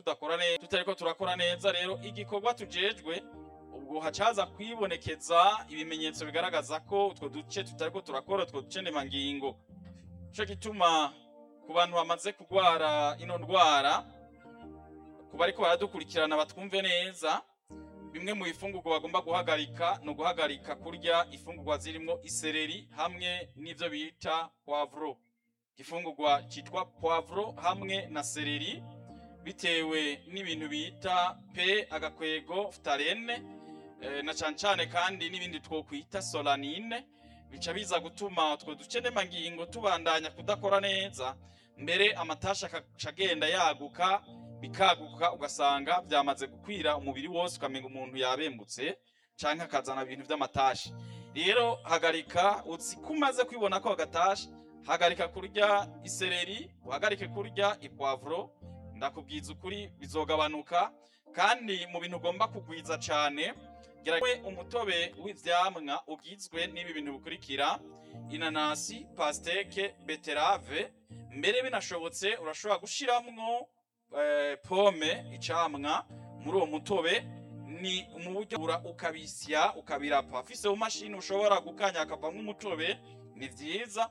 tudakora neza tutariko turakora neza rero igikorwa tujejwe ubwo hacaza kwibonekeza ibimenyetso bigaragaza ko utwo duce tutariko turakora utwo duce ndemangingo nico gituma ku bantu bamaze kugwara ino ndwara ku bariko baradukurikirana batwumve neza bimwe mu bifungurwa bagomba guhagarika ni uguhagarika kurya ifungurwa zirimo isereri hamwe n'ivyo bita poivro igifungurwa citwa poivro hamwe na sereri bitewe n'ibintu bita p agakwego futarene eh, na cane cane kandi n'ibindi twokwita solanine bica biza gutuma utwo duce ndemangingo tubandanya kudakora neza mbere amatasha akaca agenda yaguka bikaguka ugasanga byamaze gukwira umubiri wose ukamenga umuntu yabembutse canke akazana ibintu vy'amatashi rero hagarika uzi ko umaze kwibona ko agatasha hagarika kurya isereri uhagarike kurya ipwavuro ndakubwiza ukuri bizogabanuka kandi mu bintu ugomba kugwiza cane gerageza umutobe w'ivyamwa ugizwe n'ibi bintu bikurikira inanasi pasteke beterave mbere binashobotse urashobora gushiramwo eh, pome icamwa muri uwo mutobe ni mu buryo ura ukabisya ukabirapa afise mu mashini ushobora gukanya akavamwo umutobe ni vyiza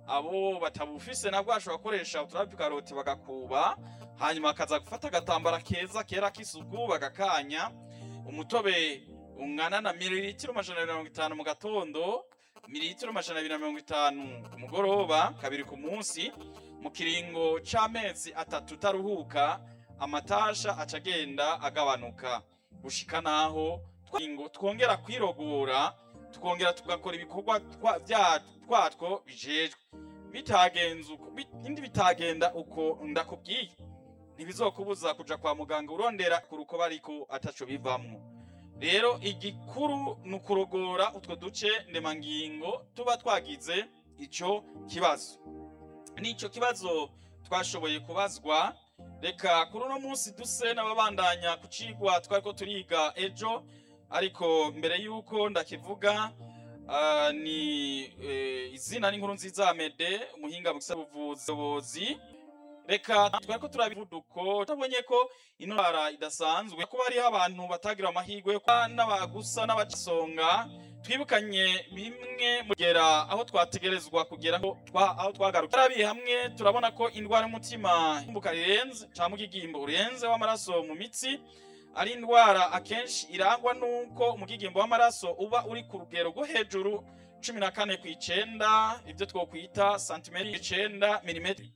abo batabufise nabwo bashobora gukoresha uturabi karoti bagakuba hanyuma bakaza gufata agatambara keza kera k'isuku bagakanya umutobe ungana na mililitiro amajana abiri na mirongo itanu mu gatondo mililitiro amajana abiri na mirongo itanu ku mugoroba kabiri ku munsi mu kiringo c'amezi atatu utaruhuka amatasha aca agenda agabanuka gushika naho twingo twongera kwirogora tukongera tugakora ibikorwa twa- vya- twatwo bijejwe bitagenze uko bi- indi bitagenda uko ndakubwiye ntibizokubuza kuja kwa muganga urondera ku rukoba ariko ataco bivamwo rero igikuru ni ukurogora utwo duce ndemangingo tuba twagize ico kibazo n'ico kibazo twashoboye kubazwa reka kuri uno munsi duse n'ababandanya ku cigwa twariko turiga ejo ariko mbere y'uko ndakivuga ah, ni eh, izina n'inkuru nziza Amede umuhinga mu gisata buvuzi reka twariko turabivuduko tabonye ko ino ndwara idasanzwe kuba hariho abantu batagira amahirwe yo kuba n'abagusa n'abasonga twibukanye bimwe mugera aho twategerezwa kugera aho twa- aho twagaruka tarabiye hamwe turabona ko indwara y'umutima imbuka rirenze cyangwa umugigimbo urenze w'amaraso mu mitsi ari indwara akenshi irangwa n'uko umugigimbo w'amaraso uba uri ku rugero rwo hejuru cumi na kane ku icenda ibyo twokwita santimetero icenda milimetero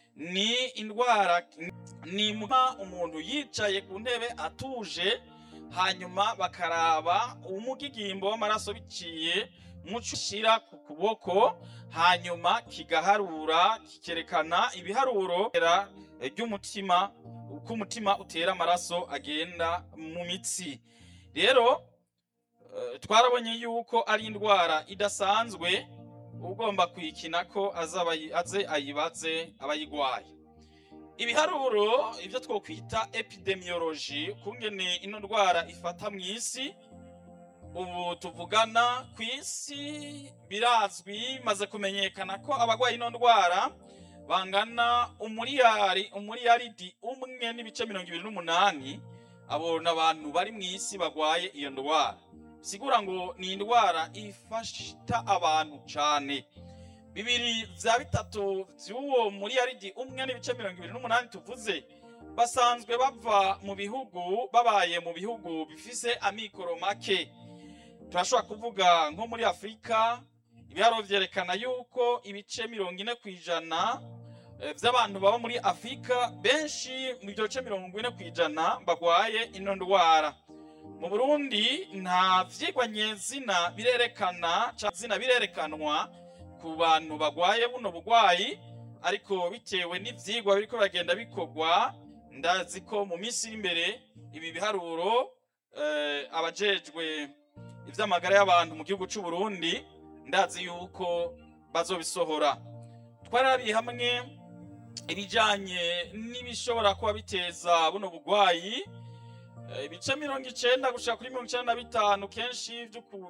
ni indwara ni muha umuntu yicaye ku ntebe atuje hanyuma bakaraba umugigimbo w'amaraso biciye muco ushyira ku kuboko hanyuma kigaharura kikerekana ibiharuro ry'umutima uko umutima utera amaraso agenda mu mitsi rero eh, twarabonye yuko ari indwara idasanzwe ugomba kuyikina ko azaba ayi- aze ayibaze abayigwaye ibiharuro ibyo twokwita epidemiology kungene ino ndwara ifata mu isi ubu tuvugana ku isi birazwi maze kumenyekana ko abagwaye ino ndwara bangana umuriyari umuriyaridi umwe n'ibice mirongo ibiri n'umunani abo ni abantu bari mu isi bagwaye iyo ndwara sigura ngo ni indwara ifasha abantu cane bibiri vya bitatu vy'uwo muriyaridi umwe n'ibice mirongo ibiri n'umunani tuvuze basanzwe bava mu bihugu babaye mu bihugu bifise amikoro make turashobora kuvuga nko muri afurika ibiharuro vyerekana yuko ibice mirongo ine ku ijana eh, vy'abantu baba muri afurika benshi mu bice mirongo ine ku ijana bagwaye ino ndwara mu burundi nta vyigwa nyezina birerekana ca zina birerekanwa ku bantu bagwaye buno bugwayi ariko bitewe n'ivyigwa biriko biragenda bikorwa ndazi ko mu minsi iri imbere ibi biharuro eh, abajejwe ivy'amagara y'abantu mu gihugu c'u Burundi ndazi yuko bazobisohora twarabiye hamwe ibijanye n'ibishobora kuba biteza buno bugwayi Eh, ibice mirongo icenda gushika kuri mirongo icenda na bitanu kenshi vy'uku